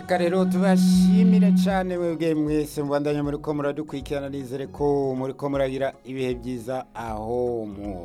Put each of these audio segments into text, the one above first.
reka rero tubashimire cyane mwebwe mwese mubandanya muri ko muradukurikirana nizere ko muri ko muragira ibihe byiza aho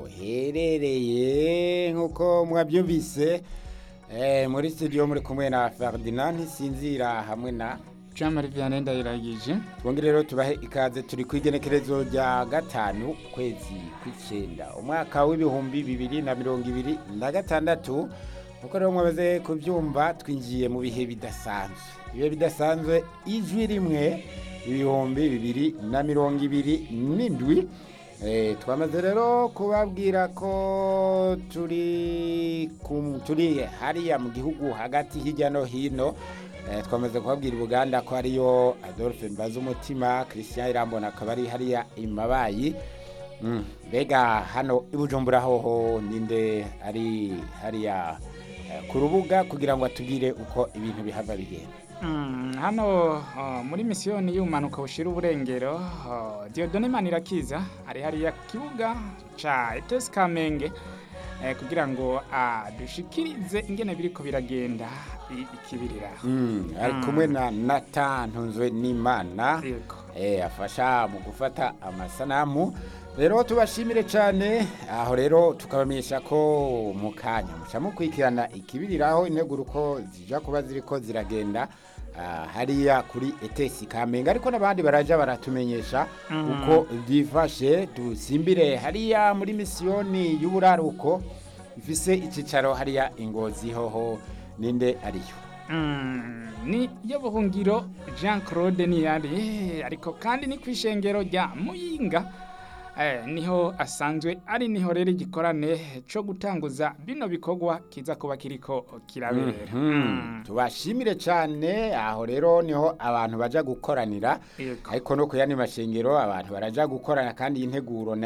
muherereye nk'uko mwabyumvise eh, muri studio muri kumwe na Ferdinand Sinzira hamwe na Jean Marie Vianney ndayiragije twongere rero tubahe ikaze turi ku igenekerezo rya gatanu ukwezi kw'icyenda umwaka w'ibihumbi bibiri na mirongo ibiri na gatandatu nkuko rero mwabaze kubyumva twinjiye mu bihe bidasanzwe ibihe bidasanzwe ijwi rimwe ibihumbi bibiri na mirongo ibiri n'indwi Eh, twamaze rero kubabwira ko turi kum- turi hariya mu gihugu hagati hirya no hino Eh, twamaze kubabwira Uganda ko ariyo Adolphe Mbazumutima Christian Irambona akaba ari hariya imabayi Mm, mbega hano i Bujumbura hoho ninde ari hariya eh, ku rubuga kugira ngo atubwire uko ibintu bihava bigenda Mm, hano uh, muri misiyoni y'umanuka bushira uburengero uh, Diodone Manirakiza ari hariya ku kibuga ca ETS Kamenge eh, kugira ngo adushikirize ingene biriko biragenda i- ikibirira Mm, ari kumwe na Nathan Ntunzwe n'Imana yego eh, afasha mu gufata amasanamu rero tubashimire cyane aho rero tukabamenyesha ko mu kanya muca mukurikirana ikibiriraho integuro uko zija kuba ziriko ziragenda ah, hariya kuri etesi kamenge ariko n'abandi baraja baratumenyesha uko byifashe dusimbire hariya muri misiyoni y'uburaruko ifise icicaro hariya ingozi hoho ninde ariyo Mm, ni yo buhungiro Jean Claude Niyari ariko kandi ni kwishengero rya Muyinga eh, niho asanzwe ari niho rero igikorane co gutanguza bino bikorwa kiza kuba kiriko kirabera Mhm. tubashimire cyane aho rero niho abantu baja gukoranira Yego. ariko no ku yandi mashengero abantu baraja gukorana kandi integuro